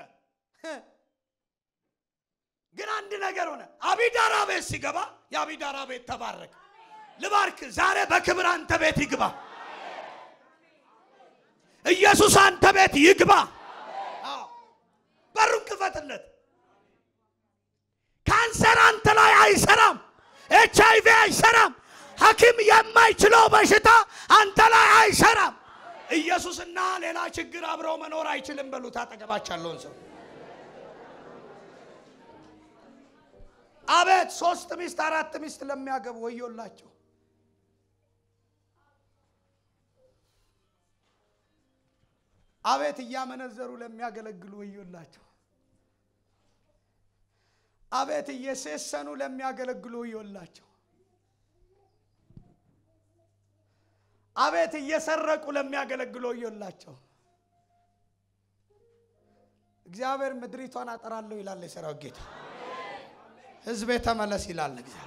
ግን አንድ ነገር ሆነ አቢዳራ ቤት ሲገባ የአቢዳራ ቤት ተባረከ ልባርክ ዛሬ በክብር አንተ ቤት ይግባ ኢየሱስ አንተ ቤት ይግባ አዎ። በሩን ክፈትለት ካንሰር አንተ ላይ አይሰራም ኤች አይቪ አይሰራም ሐኪም የማይችለው በሽታ አንተ ላይ አይሰራም ኢየሱስና ሌላ ችግር አብረው መኖር አይችልም በሉት አጠገባች ያለውን ሰው አቤት ሶስት ሚስት አራት ሚስት ለሚያገቡ ወዮላቸው አቤት እያመነዘሩ ለሚያገለግሉ ወዮላቸው አቤት እየሴሰኑ ለሚያገለግሉ ወዮላቸው አቤት እየሰረቁ ለሚያገለግሉ ወዮላቸው እግዚአብሔር ምድሪቷን አጠራለሁ ይላል የሰራዊት ጌታ ህዝቤ ተመለስ ይላል እግዚአብሔር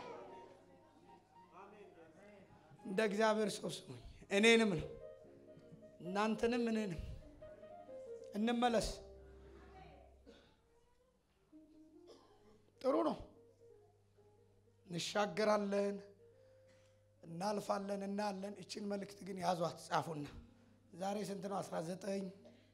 እንደ እግዚአብሔር ሰው ስሙኝ እኔንም ነው እናንተንም እኔንም እንመለስ ጥሩ ነው እንሻገራለን እናልፋለን እናያለን እችን መልእክት ግን ያዟት ጻፉና ዛሬ ስንት ነው 19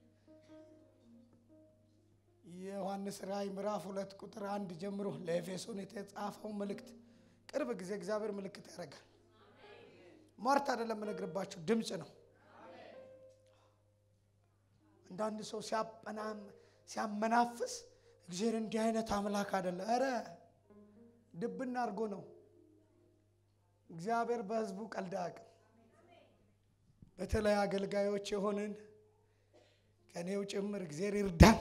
የዮሐንስ ራእይ ምዕራፍ ሁለት ቁጥር አንድ ጀምሮ ለኤፌሶን የተጻፈው መልእክት ቅርብ ጊዜ እግዚአብሔር ምልክት ያደርጋል ሟርት አይደለም የምነግርባችሁ ድምፅ ነው አንዳንድ ሰው ሲያጠናም ሲያመናፍስ እግዚአብሔር እንዲህ አይነት አምላክ አይደለ ኧረ ድብና አድርጎ ነው እግዚአብሔር በህዝቡ ቀልድ አያውቅም በተለይ አገልጋዮች የሆንን ከእኔው ጭምር እግዚአብሔር ይርዳን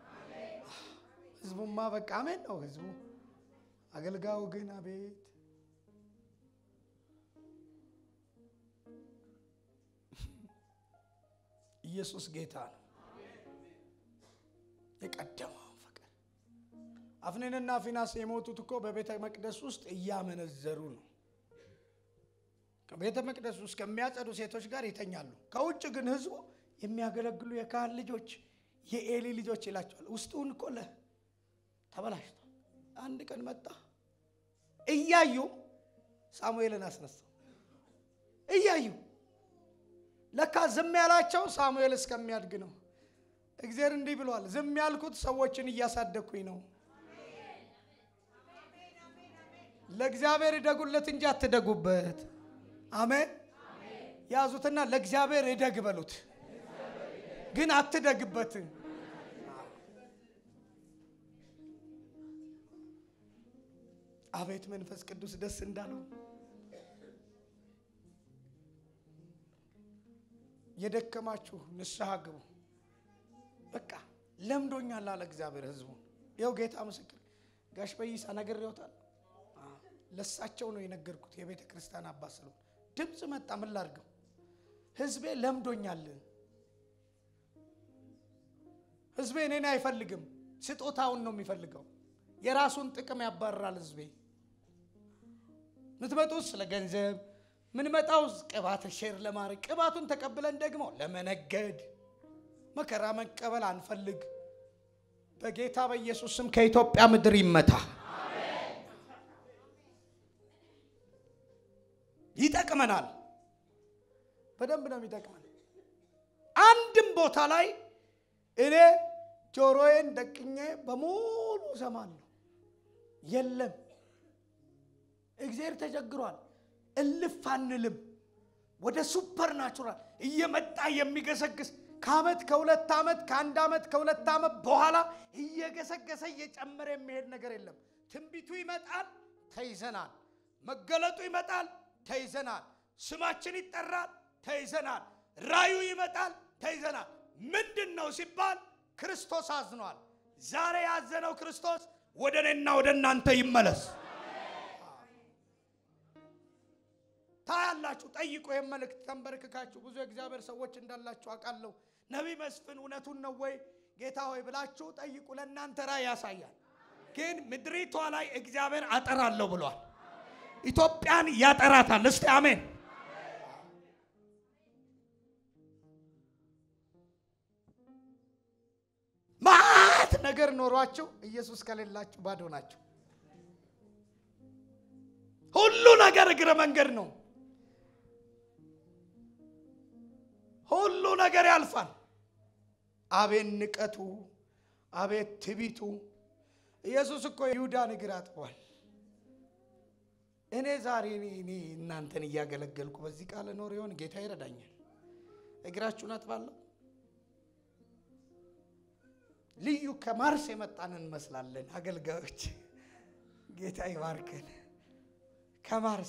ህዝቡማ በቃ አሜን ነው ህዝቡ አገልጋዩ ግን አቤት ኢየሱስ ጌታ ነው የቀደመውን ፍቅር አፍኒንና ፊናስ የሞቱት እኮ በቤተ መቅደስ ውስጥ እያመነዘሩ ነው። ከቤተ መቅደስ ውስጥ ከሚያጸዱ ሴቶች ጋር ይተኛሉ። ከውጭ ግን ህዝቡ የሚያገለግሉ የካህን ልጆች የኤሊ ልጆች ይላቸዋል። ውስጡን እኮ ለ ተበላሽቷል። አንድ ቀን መጣ እያዩ ሳሙኤልን አስነሳው። እያዩ ለካ ዝም ያላቸው ሳሙኤል እስከሚያድግ ነው። እግዚአብሔር እንዲህ ብሏል፣ ዝም ያልኩት ሰዎችን እያሳደግኩኝ ነው። ለእግዚአብሔር እደጉለት እንጂ አትደጉበት። አሜን። ያዙትና ለእግዚአብሔር እደግ በሉት፣ ግን አትደግበት። አቤት መንፈስ ቅዱስ ደስ እንዳለው የደከማችሁ ንስሐ ግቡ። በቃ ለምዶኛል አለ እግዚአብሔር ህዝቡ። ይኸው ጌታ ምስክር ጋሽ በይሳ ነግሬዎታል። ለሳቸው ነው የነገርኩት የቤተ ክርስቲያን አባት ስለሆነ ድምፅ መጣ። ምን ላድርገው? ህዝቤ ለምዶኛል። ህዝቤ እኔን አይፈልግም፣ ስጦታውን ነው የሚፈልገው። የራሱን ጥቅም ያባርራል ህዝቤ። ምትመጡት ስለ ገንዘብ ምንመጣው ቅባት ሼር ለማድረግ ቅባቱን ተቀብለን ደግሞ ለመነገድ መከራ መቀበል አንፈልግ። በጌታ በኢየሱስ ስም ከኢትዮጵያ ምድር ይመታ። ይጠቅመናል። በደንብ ነው የሚጠቅመን። አንድም ቦታ ላይ እኔ ጆሮዬን ደቅኜ በሙሉ እሰማለሁ። የለም እግዚአብሔር ተቸግሯል። እልፍ አንልም። ወደ ሱፐር ናቹራል እየመጣ የሚገሰግስ ከአመት ከሁለት ዓመት ከአንድ ዓመት ከሁለት ዓመት በኋላ እየገሰገሰ እየጨመረ የሚሄድ ነገር የለም። ትንቢቱ ይመጣል፣ ተይዘናል። መገለጡ ይመጣል፣ ተይዘናል። ስማችን ይጠራል፣ ተይዘናል። ራዩ ይመጣል፣ ተይዘናል። ምንድን ነው ሲባል ክርስቶስ አዝኗል። ዛሬ ያዘነው ክርስቶስ ወደ እኔና ወደ እናንተ ይመለስ። ታያላችሁ። ጠይቁ። ይህን መልእክት ተንበርክካችሁ ብዙ የእግዚአብሔር ሰዎች እንዳላችሁ አውቃለሁ። ነቢይ መስፍን እውነቱን ነው ወይ ጌታ ሆይ ብላችሁ ጠይቁ። ለእናንተ ራእይ ያሳያል። ግን ምድሪቷ ላይ እግዚአብሔር አጠራለሁ ብሏል። ኢትዮጵያን ያጠራታል። እስቲ አሜን። ማት ነገር ኖሯችሁ ኢየሱስ ከሌላችሁ ባዶ ናቸው። ሁሉ ነገር እግረ መንገድ ነው። ሁሉ ነገር ያልፋል። አቤት ንቀቱ፣ አቤት ትቢቱ። ኢየሱስ እኮ ይሁዳን እግር አጥቧል። እኔ ዛሬ እኔ እኔ እናንተን እያገለገልኩ በዚህ ቃል ኖር ይሆን? ጌታ ይረዳኛል። እግራችሁን አጥባለሁ። ልዩ ከማርስ የመጣን እንመስላለን አገልጋዮች። ጌታ ይባርከን። ከማርስ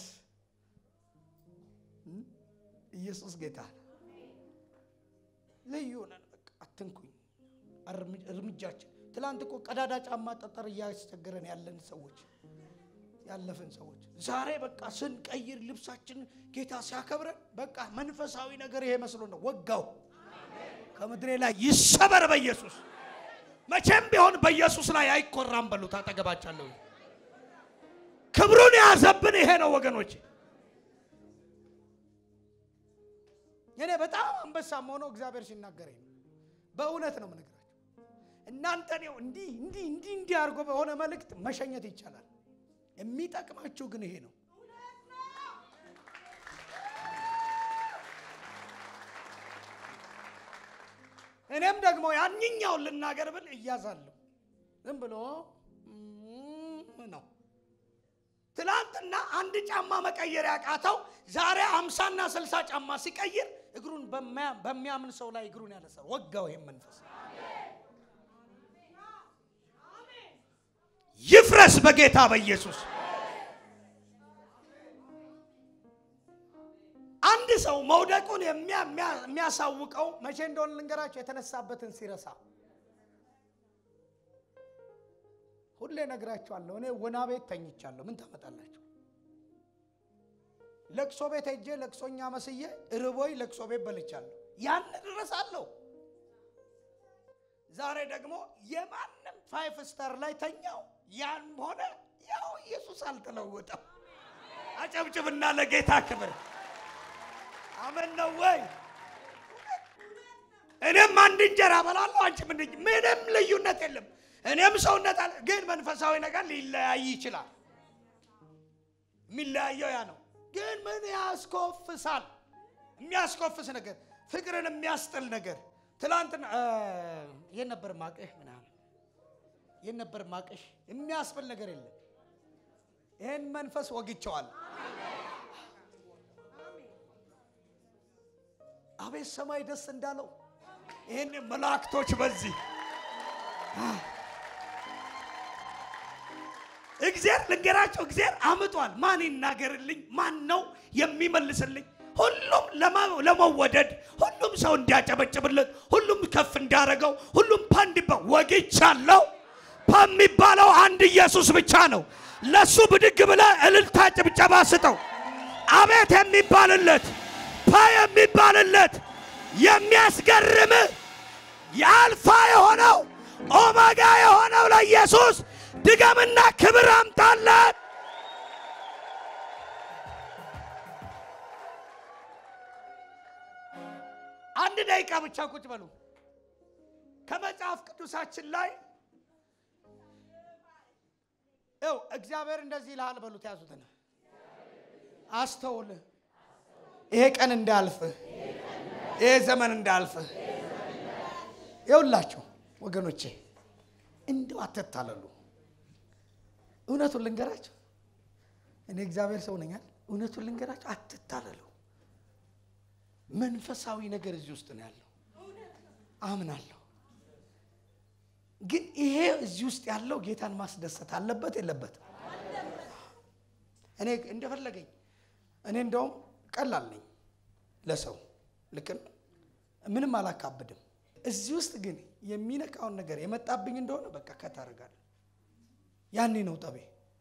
ኢየሱስ ጌታ ነው። ልዩ ነን። በቃ አትንኩኝ። እርምጃችን ትላንት እኮ ቀዳዳ ጫማ ጠጠር እያስቸገረን ያለን ሰዎች ያለፍን ሰዎች ዛሬ በቃ ስንቀይር ልብሳችን ጌታ ሲያከብረን በቃ መንፈሳዊ ነገር ይሄ መስሎ ነው። ወጋው ከምድሬ ላይ ይሰበር በኢየሱስ መቼም ቢሆን በኢየሱስ ላይ አይኮራም በሉት። አጠገባቻለሁ ክብሩን የያዘብን ይሄ ነው ወገኖች። እኔ በጣም አንበሳም ሆኖ እግዚአብሔር ሲናገረኝ ነው። በእውነት ነው የምነግራቸው። እናንተን ይኸው እንዲህ እንዲህ እንዲህ እንዲህ አድርጎ በሆነ መልእክት መሸኘት ይቻላል። የሚጠቅማችሁ ግን ይሄ ነው። እኔም ደግሞ ያንኛውን ልናገር ብል እያዛለሁ። ዝም ብሎ ነው። ትላንትና አንድ ጫማ መቀየር ያቃተው ዛሬ አምሳና ስልሳ ጫማ ሲቀይር እግሩን በሚያምን ሰው ላይ እግሩን ያነሳል። ወጋው ይሄም መንፈስ ይፍረስ በጌታ በኢየሱስ። አንድ ሰው መውደቁን የሚያሳውቀው መቼ እንደሆነ ልንገራቸው፣ የተነሳበትን ሲረሳ። ሁሌ ነግራችኋለሁ። እኔ ወና ቤት ተኝቻለሁ። ምን ታመጣላችሁ? ለቅሶ ቤት ሄጄ ለቅሶኛ መስዬ ርቦይ ለቅሶ ቤት በልቻለሁ። ያን እረሳለሁ። ዛሬ ደግሞ የማንም ፋይፍ ስታር ላይ ተኛው ያም ሆነ ያው ኢየሱስ አልተለወጠም። አጨብጭብና ለጌታ ክብር አመን ነው ወይ? እኔም አንድ እንጀራ በላለሁ፣ አንቺም እንድ ምንም ልዩነት የለም። እኔም ሰውነት አለ፣ ግን መንፈሳዊ ነገር ሊለያይ ይችላል። የሚለያየው ያ ነው። ግን ምን ያስኮፍሳል? የሚያስኮፍስ ነገር፣ ፍቅርን የሚያስጥል ነገር። ትላንትና የት ነበር ማቅህ ምናምን የት ነበር ማቅሽ የሚያስብል ነገር የለም። ይህን መንፈስ ወግቸዋል። አቤት ሰማይ ደስ እንዳለው ይህን መላእክቶች በዚህ እግዚአብሔር ልንገራቸው፣ እግዚአብሔር አምጧል። ማን ይናገርልኝ? ማን ነው የሚመልስልኝ? ሁሉም ለማ- ለመወደድ ሁሉም ሰው እንዲያጨበጭብለት ሁሉም ከፍ እንዳረገው ሁሉም ፓንዲባ ወግቻለሁ የሚባለው አንድ ኢየሱስ ብቻ ነው። ለሱ ብድግ ብለ እልልታ ጭብጨባ ስጠው። አቤት የሚባልለት ፓ የሚባልለት የሚያስገርም የአልፋ የሆነው ኦሜጋ የሆነው ለኢየሱስ ድገምና ክብር አምጣለት። አንድ ደቂቃ ብቻ ቁጭ በሉ። ከመጽሐፍ ቅዱሳችን ላይ ው እግዚአብሔር እንደዚህ ይልሃል በሉት። ያዙትን አስተውል። ይሄ ቀን እንዳያልፍ፣ ይሄ ዘመን እንዳያልፍ። ይውላችሁ ወገኖቼ እንደው አትታለሉ። እውነቱን ልንገራቸው፣ እኔ እግዚአብሔር ሰው ነኛል። እውነቱን ልንገራቸው፣ አትታለሉ። መንፈሳዊ ነገር እዚህ ውስጥ ነው ያለው፣ አምናለሁ። ግን ይሄ እዚህ ውስጥ ያለው ጌታን ማስደሰት አለበት የለበትም? እኔ እንደፈለገኝ እኔ እንደውም ቀላል ነኝ ለሰው ልክ ነው። ምንም አላካብድም። እዚህ ውስጥ ግን የሚነካውን ነገር የመጣብኝ እንደሆነ በቃ ከታረጋል ያኔ ነው ጠቤ።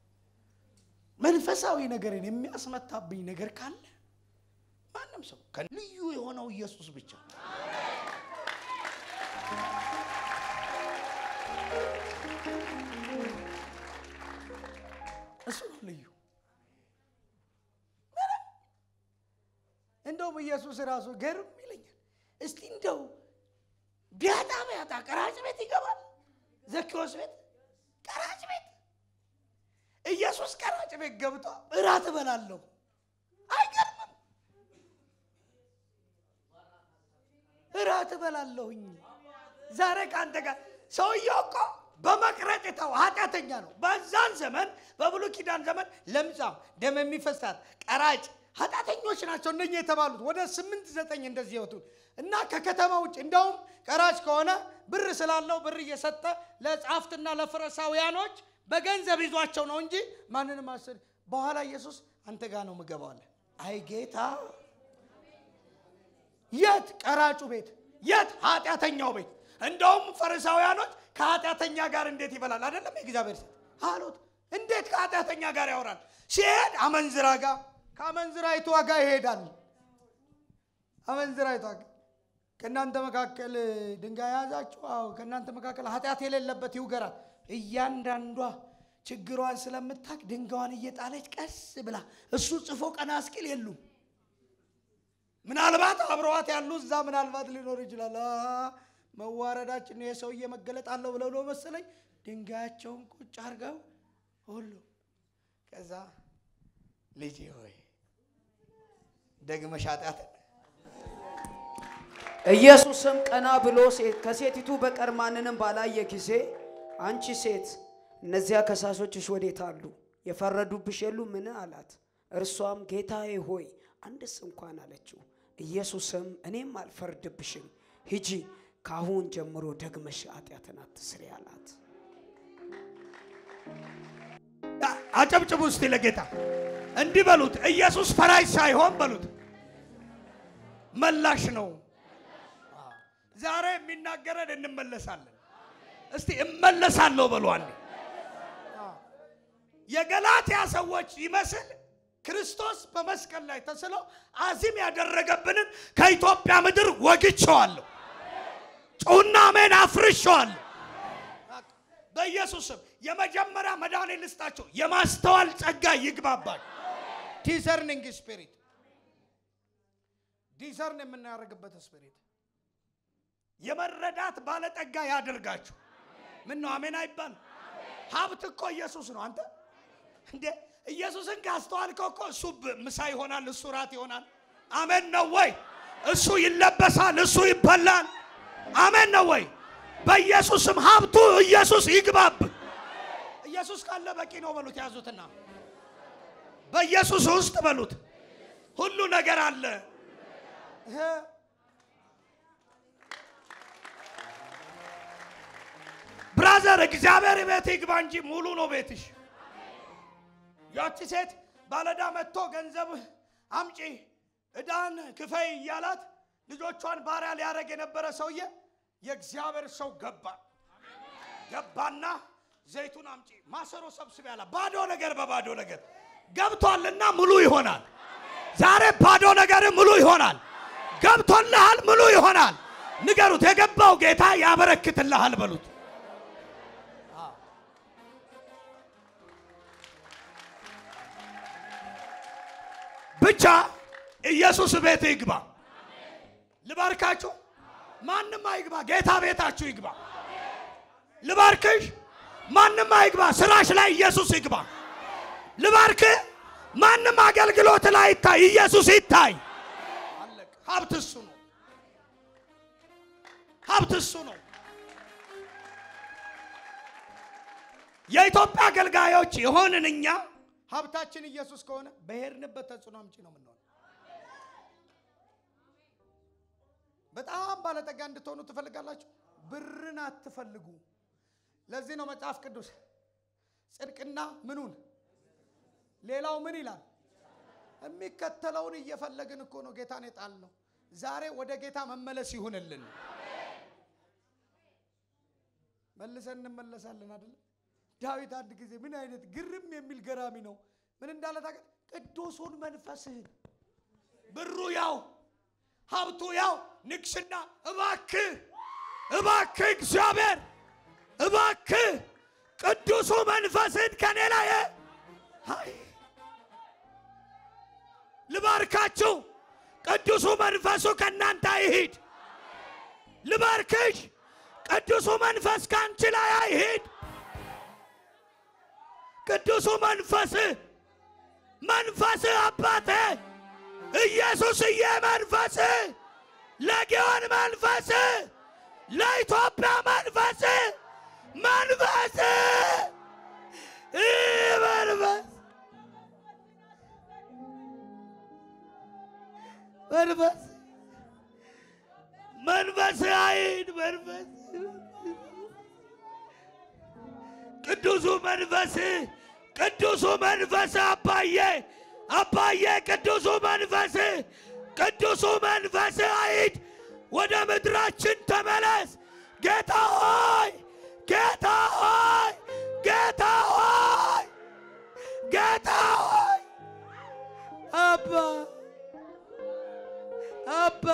መንፈሳዊ ነገርን የሚያስመታብኝ ነገር ካለ ማንም ሰው ልዩ የሆነው ኢየሱስ ብቻ እሱ ነው ልዩ። እንደውም ኢየሱስ ራሱ ገርም ይለኛል። እስቲ እንደው ቢያጣ ቢያጣ ቀራጭ ቤት ይገባል። ዘኪዎስ ቤት ቀራጭ ቤት ኢየሱስ ቀራጭ ቤት ገብቶ እራት እበላለሁ። አይገርምም? እራት እበላለሁኝ ዛሬ ከአንተ ጋር ሰውየው እኮ በመቅረጥ የተው ኃጢአተኛ ነው። በዛን ዘመን በብሉይ ኪዳን ዘመን ለምጻም ደም የሚፈሳት ቀራጭ ኃጢአተኞች ናቸው እነኛ የተባሉት ወደ ስምንት ዘጠኝ እንደዚህ ይወቱ እና ከከተማ ውጭ እንደውም ቀራጭ ከሆነ ብር ስላለው ብር እየሰጠ ለጻፍትና ለፈሪሳውያኖች በገንዘብ ይዟቸው ነው እንጂ ማንንም አስር በኋላ ኢየሱስ አንተ ጋር ነው ምገባው አለ። አይ ጌታ የት ቀራጩ ቤት የት ኃጢአተኛው ቤት እንደውም ፈሪሳውያኖች ከኃጢአተኛ ጋር እንዴት ይበላል አይደለም የእግዚአብሔር ሴት አሉት እንዴት ከኃጢአተኛ ጋር ያወራል ሲሄድ አመንዝራ ጋር ከአመንዝራይቷ ጋር ይሄዳል አመንዝራይቷ ጋር ከእናንተ መካከል ድንጋይ የያዛችሁ አዎ ከእናንተ መካከል ኃጢአት የሌለበት ይውገራል እያንዳንዷ ችግሯን ስለምታቅ ድንጋዋን እየጣለች ቀስ ብላ እሱ ጽፎ ቀና እስኪል የሉም ምናልባት አብረዋት ያሉ እዛ ምናልባት ሊኖር ይችላል። አ መዋረዳችን ነው የሰውዬ መገለጥ አለው ብለው ነው መሰለኝ ድንጋያቸውን ቁጭ አድርገው ሁሉ ከዛ ልጄ ሆይ ደግመሽ ኃጢአትን ኢየሱስም ቀና ብሎ ሴት- ከሴቲቱ በቀር ማንንም ባላየ ጊዜ አንቺ ሴት እነዚያ ከሳሾችሽ ወዴት አሉ? የፈረዱብሽ የሉ ምን አላት። እርሷም ጌታዬ ሆይ አንድስ እንኳን አለችው። ኢየሱስም እኔም አልፈርድብሽም፣ ሂጂ ከአሁን ጀምሮ ደግመሽ ኃጢአትን አትስሪ አላት። አጨብጭቡ እስቲ ለጌታ እንዲህ በሉት። ኢየሱስ ፈራጅ ሳይሆን በሉት መላሽ ነው። ዛሬ የሚናገረን እንመለሳለን። እስቲ እመለሳለሁ በሉ አንዴ። የገላትያ ሰዎች ይመስል ክርስቶስ በመስቀል ላይ ተስሎ አዚም ያደረገብንን ከኢትዮጵያ ምድር ወግቼዋለሁ። ጩና አሜን አፍርሼዋለሁ። በኢየሱስ ስም የመጀመሪያ መድኃኒት ልስጣቸው፣ የማስተዋል ጸጋ ይግባባል። ዲዘርኒንግ ስፒሪት ዲዘርን የምናደርግበት ስፒሪት የመረዳት ባለጠጋ ያደርጋችሁ። ምን ነው አሜን አይባል? ሀብት እኮ ኢየሱስ ነው። አንተ እንዴ ኢየሱስን ካስተዋልከው እኮ እሱ ብ- ምሳ ይሆናል፣ እሱ ራት ይሆናል። አሜን ነው ወይ? እሱ ይለበሳል፣ እሱ ይበላል። አሜን ነው ወይ? በኢየሱስም ሀብቱ ኢየሱስ ይግባብ። ኢየሱስ ካለ በቂ ነው በሉት። ያዙትና በኢየሱስ ውስጥ በሉት ሁሉ ነገር አለ። ይሄ ብራዘር እግዚአብሔር ቤት ይግባ እንጂ ሙሉ ነው ቤትሽ። ያቺ ሴት ባለዳ መጥቶ ገንዘብ አምጪ እዳን ክፈይ እያላት ልጆቿን ባሪያ ሊያደርግ የነበረ ሰውዬ የእግዚአብሔር ሰው ገባ ገባና ዘይቱን አምጪ ማሰሮ ሰብስብ ያላ ባዶ ነገር በባዶ ነገር ገብቷልና ሙሉ ይሆናል። ዛሬ ባዶ ነገር ሙሉ ይሆናል። ገብቶልሃል፣ ሙሉ ይሆናል። ንገሩት፣ የገባው ጌታ ያበረክትልሃል በሉት። ብቻ ኢየሱስ ቤት ይግባ። ልባርካችሁ፣ ማንም አይግባ፣ ጌታ ቤታችሁ ይግባ። ልባርክሽ፣ ማንም አይግባ፣ ስራሽ ላይ ኢየሱስ ይግባ። ልባርክ፣ ማንም አገልግሎት ላይ ይታይ፣ ኢየሱስ ይታይ። አለቀ። ሀብት እሱ ነው። ሀብት እሱ ነው። የኢትዮጵያ አገልጋዮች የሆንን እኛ ሀብታችን ኢየሱስ ከሆነ በሄድንበት ተጽዕኖ አምጪ ነው የምንሆን። በጣም ባለጠጋ እንድትሆኑ ትፈልጋላችሁ? ብርን አትፈልጉ። ለዚህ ነው መጽሐፍ ቅዱስ ጽድቅና ምኑን ሌላው ምን ይላል? የሚከተለውን እየፈለግን እኮ ነው ጌታን የጣል ነው። ዛሬ ወደ ጌታ መመለስ ይሁንልን። መልሰን እንመለሳለን አይደለም? ዳዊት አንድ ጊዜ ምን አይነት ግርም የሚል ገራሚ ነው። ምን እንዳለ ታውቃለህ? ቅዱሱን መንፈስህን ብሩ ያው ሀብቱ ያው ንግስና፣ እባክህ እባክህ እግዚአብሔር እባክህ ቅዱሱ መንፈስህን ከኔ ላይ አይ ልባርካችሁ፣ ቅዱሱ መንፈሱ ከእናንተ አይሂድ። ልባርክሽ፣ ቅዱሱ መንፈስ ከአንቺ ላይ አይሂድ። ቅዱሱ መንፈስ መንፈስ አባቴ ኢየሱስዬ መንፈስ ለጊዮን መንፈስ ለኢትዮጵያ መንፈስ መንፈስ ይህ መንፈስ መንፈስ መንፈስ አይን መንፈስ ቅዱሱ መንፈስ ቅዱሱ መንፈስ አባዬ አባዬ ቅዱሱ መንፈስ ቅዱሱ መንፈስ አይድ ወደ ምድራችን ተመለስ። ጌታ ሆይ ጌታ ሆይ ጌታ ሆይ ጌታ ሆይ አባ አባ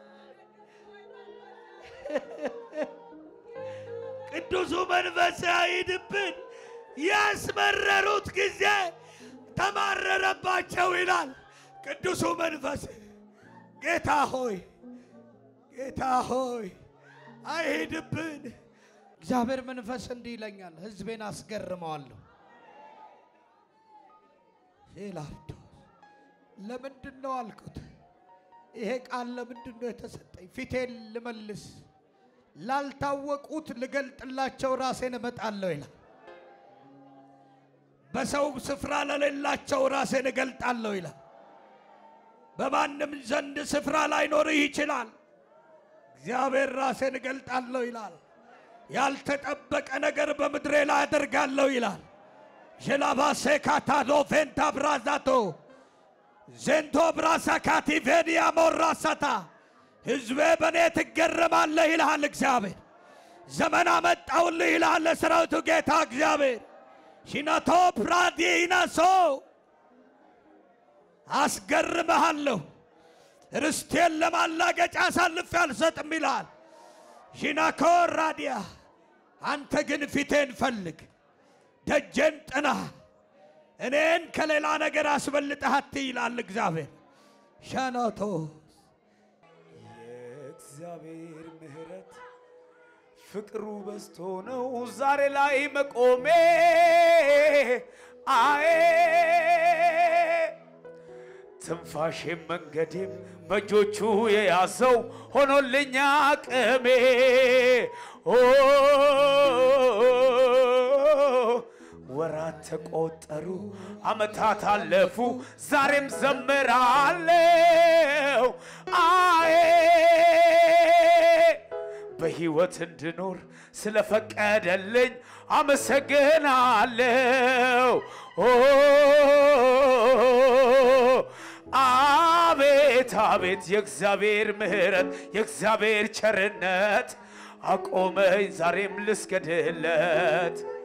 ቅዱሱ መንፈስ አይድብን። ያስመረሩት ጊዜ ተማረረባቸው ይላል። ቅዱሱ መንፈስ ጌታ ሆይ ጌታ ሆይ አይሂድብን። እግዚአብሔር መንፈስ እንዲህ ይለኛል፣ ሕዝቤን አስገርመዋለሁ ይላል። ለምንድን ነው አልኩት። ይሄ ቃል ለምንድን ነው የተሰጠኝ? ፊቴን ልመልስ ላልታወቁት ልገልጥላቸው ራሴን እመጣለሁ ይላል። በሰው ስፍራ ለሌላቸው ራሴን እገልጣለሁ ይላል። በማንም ዘንድ ስፍራ ላይኖርህ ይችላል። እግዚአብሔር ራሴን እገልጣለሁ ይላል። ያልተጠበቀ ነገር በምድሬ ላይ አደርጋለሁ ይላል። ጀላባሴ ካታዶ ፌንታ ብራዛቶ ዜንቶ ብራሳ ካቲቬኒያ ሞራሳታ ሕዝቤ በእኔ ትገረማለህ ይልሃል እግዚአብሔር። ዘመን አመጣውልህ ይልሃል ለሰራዊቱ ጌታ እግዚአብሔር። ሺናቶ ፕራዲናሶ አስገርመሃለሁ፣ ርስቴን ለማላገጫ አሳልፌ አልሰጥም ይልሃል። ሺናኮ ራዲያ አንተ ግን ፊቴን ፈልግ፣ ደጀን ጥና፣ እኔን ከሌላ ነገር አስበልጠህ አትይ ይላል እግዚአብሔር። ሸኖቶ የእግዚአብሔር ምሕረት ፍቅሩ በዝቶ ነው ዛሬ ላይ መቆሜ አዬ ትንፋሼም መንገዴም በእጆቹ የያዘው ሆኖልኛ አቅሜ ኦ ወራት ተቆጠሩ፣ አመታት አለፉ፣ ዛሬም ዘምራለው አዬ በሕይወት እንድኖር ስለፈቀደልኝ አመሰግናለው። ኦ አቤት አቤት የእግዚአብሔር ምሕረት የእግዚአብሔር ቸርነት አቆመኝ ዛሬም ልስገድለት